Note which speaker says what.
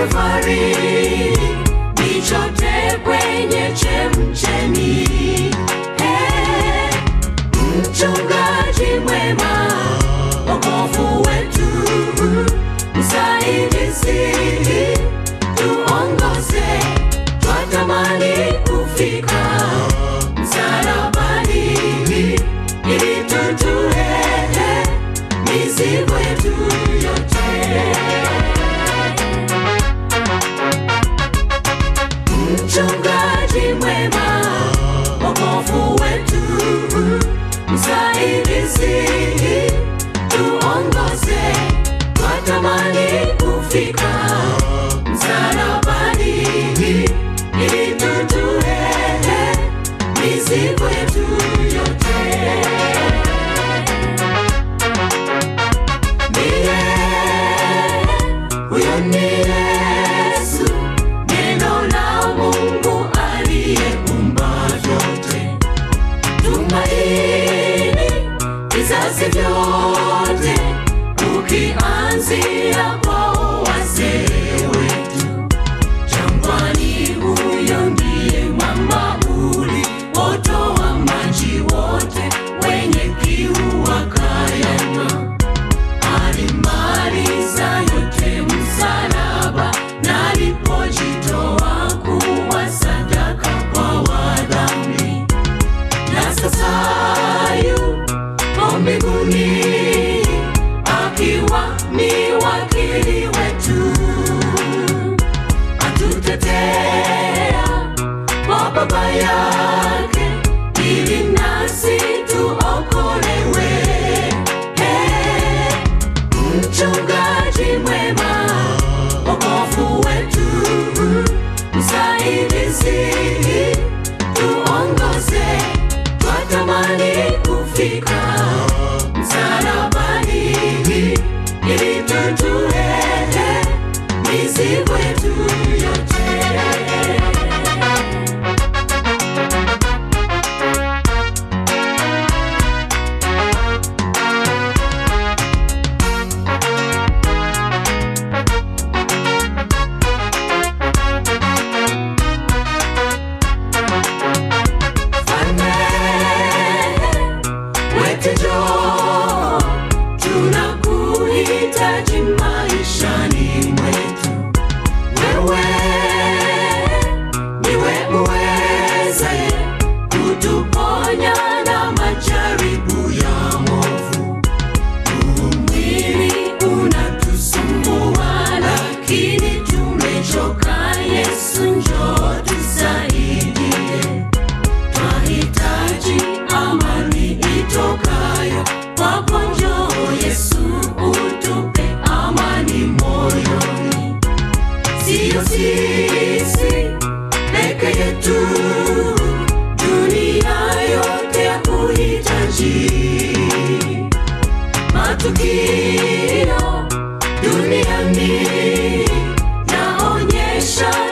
Speaker 1: safari nichote kwenye chemchemi Eh, mchungaji mwema wokovu wetu msaidizi tuongoze twatamani kufika msalabani ili tutue mizigo yetu yote mchungaji mwema wokovu wetu msaidizi tuongoze twatamani kufika msalabani ili tutue mizigo yetu yote ndiye huyo ni Yesu, neno la Mungu aliyeumba vyote. Tumaini vizazi vyote, ukianzia kwao wazee wetu jangwani, huyo ndiye mwamba uliotoa maji wote, wenye kiu wakayanywa alimaliza yote msalaba na alipojitoa kuwa sadaka kwa wadhambi na sasa yupo mbinguni akiwa ni wakili wetu atutetea kwa baba yake ili nasi tuokolewe hey mchungaji mwema, wokovu wetu, msaidizi, tuongoze, twatamani kufika msalabani, ili tutue mizigo yetu yote. Mfalme wetu njoo, tunakuhitaji maishani mwetu. Wewe ndiwe uwezaye kutuponya na majaribu ya movu. Huu mwili unatusumbua, lakini tumechoka. Yesu njoo tusaidie. Twahitaji amani itokayo kwako, njoo Yesu, utupe amani moyoni. Siyo sisi peke yetu, dunia yote ya kuhitaji. Matukio duniani yaonyesha